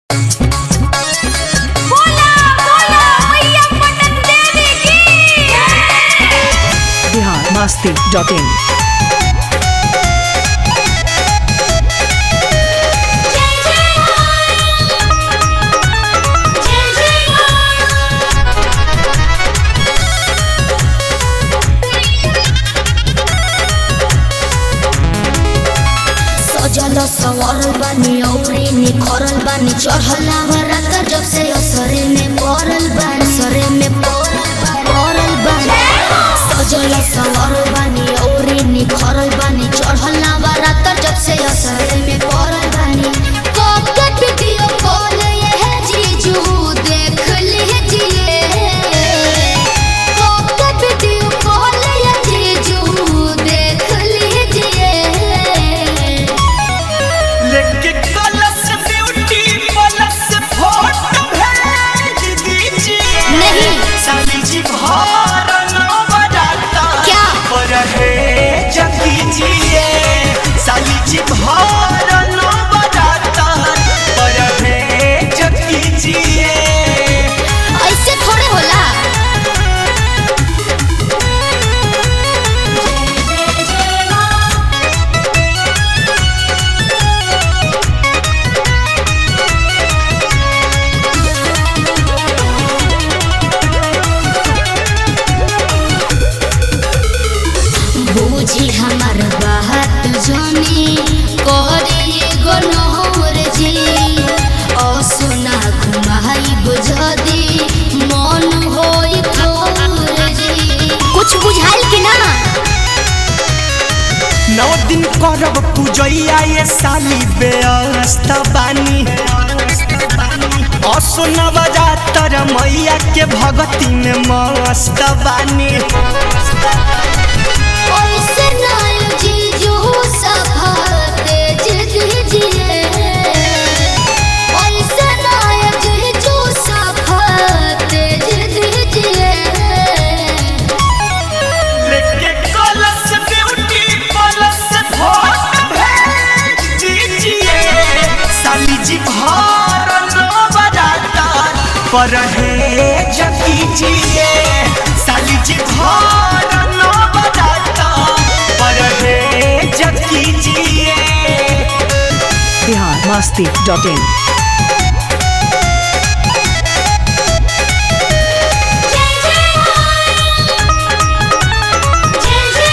बोला बोला मैया पटन देवी की बिहार मस्ती डॉट इन जय जय जय जय सजल सवरल बानी औरे निखरल बानी चढ़ल आवरत जब से असरे में पड़ल बानी असरे में पड़ल बानी पड़ल बानी सजल सवरल बानी औरे निखरल बानी चढ़ल आवरत जब से असरे में पड़ल बानी कब तक वीडियो कॉल ये है जीजू देख लीजिए कब तक वीडियो कॉल ये जीजू देख लीजिए लेके कलश ब्यूटी प्लस फोटो भेज दीजिए नहीं। साली जी भार नो बजाता क्या? पर है जग दीजिए साली जी भार नो बजाता पर है जग दीजिए ऐसे थोड़े होला बूझी हमर बात जानी करे गो नहर जी असुना घुमाई बुझदी मन होई थोर जी कुछ बुझाइल कि ना नौ दिन करब पूजैया ये साली व्यस्त बानी असुना बजा तर मैया के भगती में मस्त बानी ऐसे नाल जीजू सफा तेज दीजिए ऐसे नाल जीजू सफा तेज दीजिए लेके कलश ब्यूटी प्लस फोटो भेज दीजिए साली जी भार नो बजाता पर है जगीजिए साली जी भार नो बजाता पर है जगीजिए बिहार मस्ती डॉट इन जय जय जय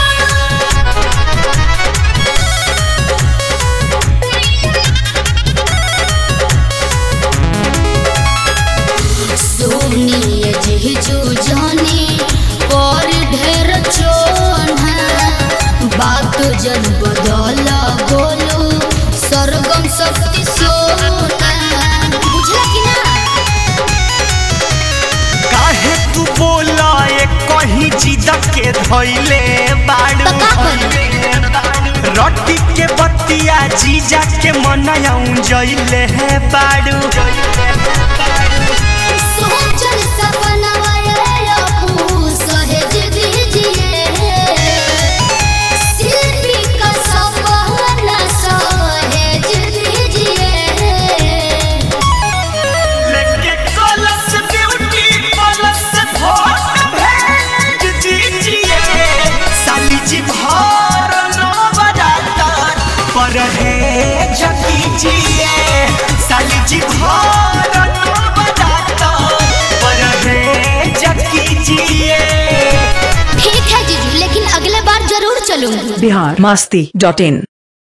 सुनिए जीजू जानी और ढेर चोना बात जन बदल बोलो सरगम शक्ति सोना बुझला कि ना काहे तू बोला ये कहीं जिद के धैले बाड़ू तो का करी? रोटी के बतिया जीजा के मनाऊं जइले है बाड़ू सोचल सपनवा ये अपू सहेज दीजिए शिल्पी का सपना सहेज दीजिए लेके कलश ब्यूटी प्लस फोटो भेज दीजिए साली जी भार नो बजाता पर है जगीजिए साली जी भार नो बजाता पर है जगीजिए ठीक है जीजू लेकिन अगले बार जरूर चलूंगी बिहार मस्ती डॉट इन